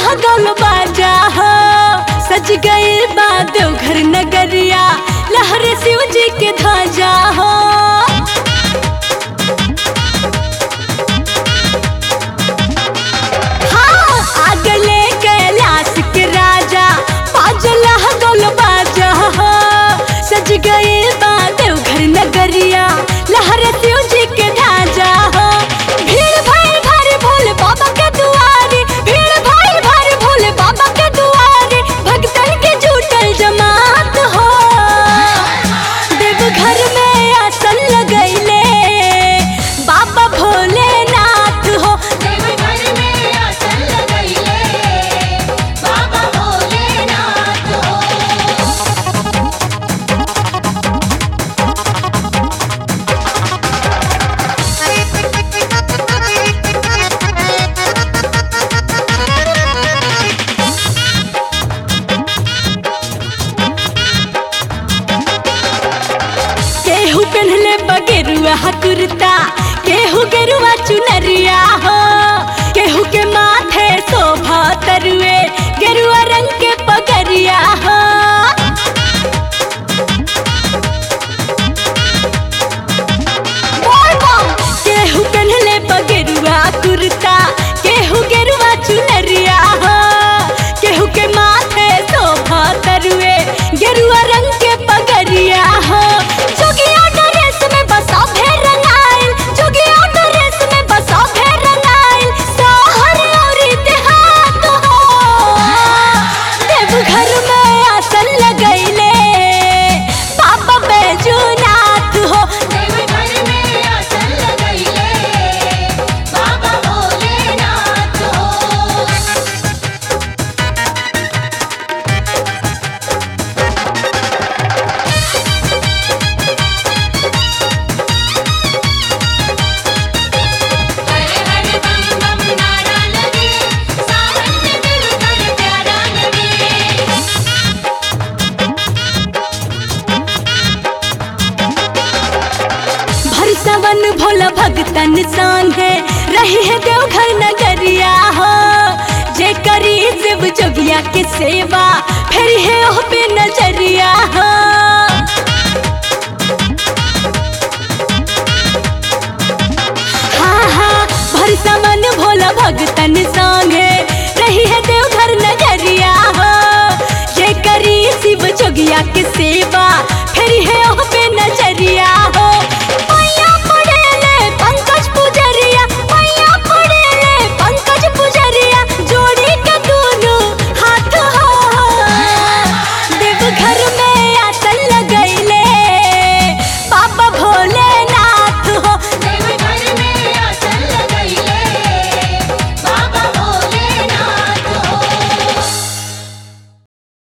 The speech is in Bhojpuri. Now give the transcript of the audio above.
लागल बाजा हो सज गए बा देवघर नगरिया लहर शिव जी के ध्वजा हो हाँ आगले कैलाश के राजा पाजल लागल बाजा हो सज गए बा देवघर नगरिया लहर शिव जी के ध्वजा हो भीड़ भाई भारी भोले बाबा के दुआरे भीड़ भाई भारी भोले बाबा के दुआरे भक्तन के जुटल जमात हो देवघर में आसन लगैले बाबा भोलेनाथ हो देवघर में आसन लगइले बाबा भोलेनाथ हो केहू पहनले बगेरुआ कुर्ता केहू गेरुआ चुनरिया हो केहू के माथे शोभा तरुए गेरुआ रंग के पगरिया हो केहू पहनले बगेरुआ कुर्ता केहू गेरुआ चुनरिया हो केहू के माथे शोभा तरुए गेरुआ रंग के पगरिया हो जोगिया ड्रेस में बसा भेर रंगाइल जोगिया ड्रेस में बसा भेर रंगाइल शहर और देहात हो देवघर में आसन लगैले बाबा बैजूनाथ हो देवघर में आसन लगइले बाबा भोलेनाथ हो हर हर बम बम नारा लगे सावन में देवघर प्यारा लगे भर सवन भोला भगतन संग है रही है देवघर नगरिया हो जे करी शिव जोगिया के सेवा फिर है ओह पे नजरिया हो हाँ हाँ भर सवन भोला भगतन संग है रही है देवघर नगरिया हो जे करी शिव जोगिया के सेवा